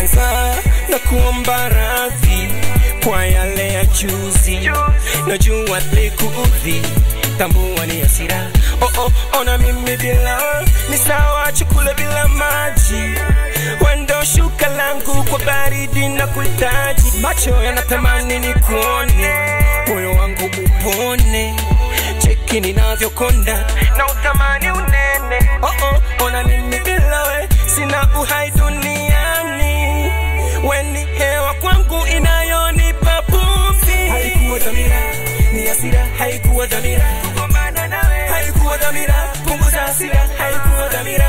kwanza na kuomba radhi kwa yale ya juzi, najua likuudhi, tambua ni hasira. Oh, oh, ona mimi bila ni sawa, chakula bila maji, wendo shuka langu kwa baridi na kuhitaji, macho yanatamani ni kuone, moyo wangu upone, cheki ninavyokonda na utamani unene. Oh, oh, ona mimi bila we sina uhai duniani, weni hewa kwangu inayonipa pumzi. Haikuwa dhamira, ni hasira, haikuwa dhamira kugombana nawe, haikuwa dhamira, punguza hasira, haikuwa dhamira,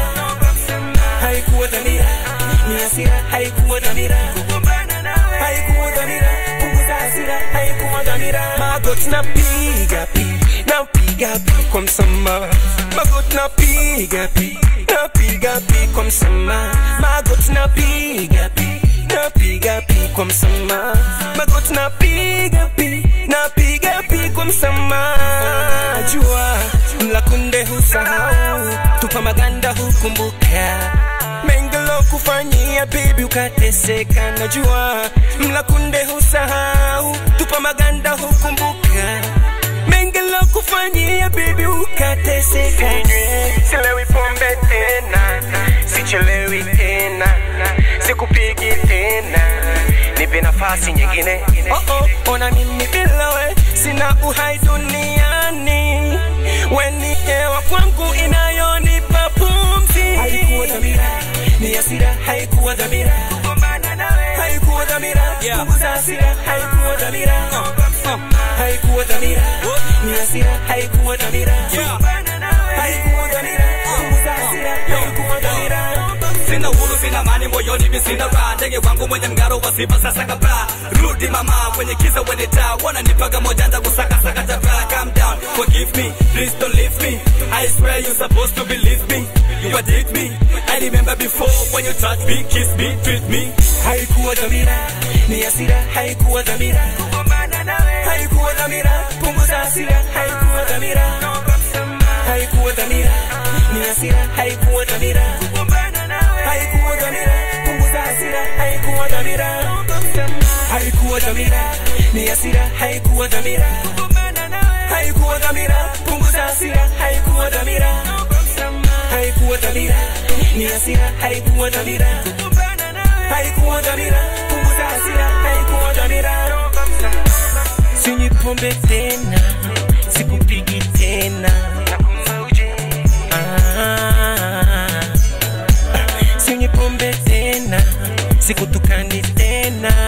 haikuwa dhamira, ni hasira, haikuwa dhamira kugombana nawe, haikuwa dhamira, punguza hasira, haikuwa dhamira. Magoti napiga pi, napiga pi kwa msamaha, magoti napiga pi, napiga pi kwa msamaha, magoti napiga pi napiga pi kwa msamaha, magoti napiga pi, napiga pi kwa msamaha. Jua mla kunde husahau, tupa maganda hukumbuka mengi kufanyia baby ukateseka. Najua mla kunde husahau, tupa maganda hukumbuka mengi kufanyia baby ukateseka. Silewi pombe tena, sichelewi tena, sikupigi tena, nipe nafasi nyingine. Oh oh, ona mimi bila we sina uhai duniani, weni hewa kwangu inayonipa pumzi. Haikuwa dhamira, ni hasira, haikuwa dhamira kugombana nawe, haikuwa dhamira, punguza hasira, haikuwa dhamira, haikuwa dhamira, ni hasira, haikuwa dhamira kugombana nawe, haikuwa dhamira, punguza hasira, haikuwa dhamira. Sina uhuru, sina amani moyoni, mi sina raha. Ndege wangu mwenye mng'aro wa sifa sasa kabla. Rudi mama, kwenye kiza wenye taa, wananipaga mojanja kusaka saka tabaa. Calm down, forgive me, please don't leave me. I swear you supposed to believe me. You addict me. I remember before when you touch me, kiss me, treat me. haikuwa dhamira, ni hasira, haikuwa dhamira kugombana nawe, haikuwa dhamira, punguza hasira, haikuwa dhamira, haikuwa dhamira, ni hasira, haikuwa dhamira kugombana nawe, haikuwa dhamira, punguza hasira, haikuwa dhamira, haikuwa dhamira, ni hasira, haikuwa dhamira kugombana nawe, haikuwa dhamira, punguza hasira, haikuwa dhamira, haikuwa dhamira, ni hasira, haikuwa dhamira kugombana nawe, haikuwa dhamira, punguza hasira, haikuwa dhamira. Sinywi pombe tena, sikupigi tena, Ah. sinywi pombe tena, sikutukani tena